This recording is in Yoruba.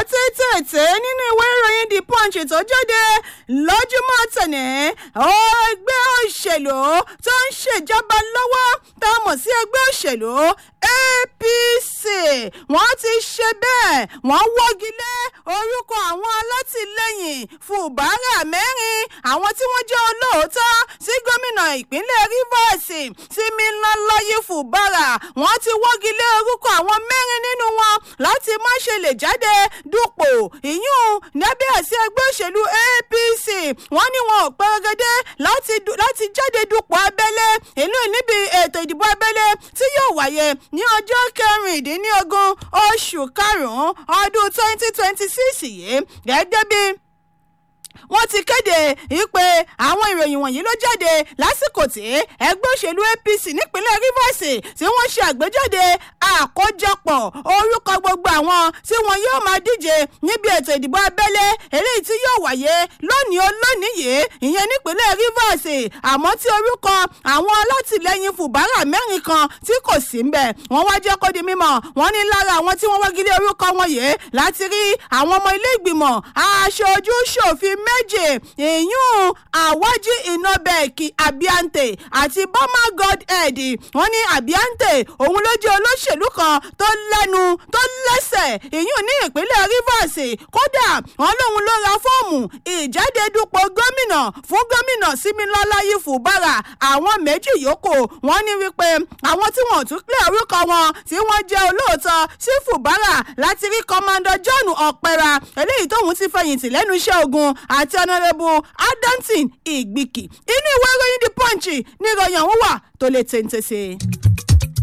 tètè nínú ìwé ìròyìn the punch tó jáde lójúmọ́ tẹ̀lé ẹgbẹ́ òṣèlú tó ń ṣèjọba lọ́wọ́ tá a mọ̀ sí ẹgbẹ́ òṣèlú apc wọ́n ti ṣe bẹ́ẹ̀ wọ́n wọ́gi lé orúkọ àwọn alátìlẹ́yìn fùbárà mẹ́rin àwọn tí wọ́n jẹ́ olóòótọ́ sí gómìnà ìpínlẹ̀ rivers Tìmílọ́láyé fùbárà wọ́n ti wọ́gi lé orúkọ àwọn mẹ́rin nínú wọn láti má ṣe lè jáde dupò ìyún lábẹ́ àsíá ẹgbẹ́ òṣèlú apc wọ́n ní wọn ò pẹ́rẹ́gẹ́dẹ́ láti jáde dupò abẹ́lé ìlú níbi ètò ìdìbò abẹ́lé tí yóò wáyé ní ọjọ́ kẹrìndínlógún oṣù karùn-ún ọdún twenty twenty six yìí gẹ́gẹ́ bí wọ́n ti kéde ìpè àwọn ìròyìn wọ̀nyí ló jáde lásìkò tí ẹgbẹ́ òṣèlú apc nípínlẹ̀ rivers tí wọ́n ṣe àgbéjáde àkójọpọ̀ orúkọ gbogbo àwọn tí wọn yóò máa díje níbi ètò ìdìbò abẹ́lé eléyìí tí yóò wáyé lónìí olónìí yìí ìyẹn nípínlẹ̀ rivers àmọ́ tí orúkọ àwọn alátìlẹyìn fùbárà mẹ́rin kan tí kò sí ń bẹ̀ wọ́n wá jẹ́ kó di mímọ̀ wọ́n ní lára àwọn tí wọ́n wọ́gilé orúkọ wọn yìí láti rí àwọn ọmọ ilé ìgbìmọ̀ aṣojú ṣòfin méje ìyún àwájí ìnọbẹ̀ẹ̀kì abiante àti bọ́mà godhead wọ́n ní abiante òun ló jẹ́ olóṣèlú kan tó lẹ́nu tó lẹ́sẹ̀ ìyún ní ìpínlẹ̀ rivers kódà wọ́n lóun ló ra fọ́ọ̀mù ìjáde dupò gómìnà fún gómìnà símilọ́láyé fùbárà àwọn méjì yòókù wọ́n ní wípé àwọn tí wọ́n tún pé orúkọ wọn tí wọ́n jẹ́ olóòótọ́ sí fùbárà láti rí kọ́mándọ̀ john ọ̀pẹ̀ra eléyìí tóun ti fẹ̀yìntì lẹ́nu iṣẹ́ ogun àti ọ̀nàrẹ́bù adamson ìgbìkì inú ìwé ìròyìn the punch ní ìròyìn ọ̀hún wà tó lè tẹ̀ǹtẹ̀ sí i.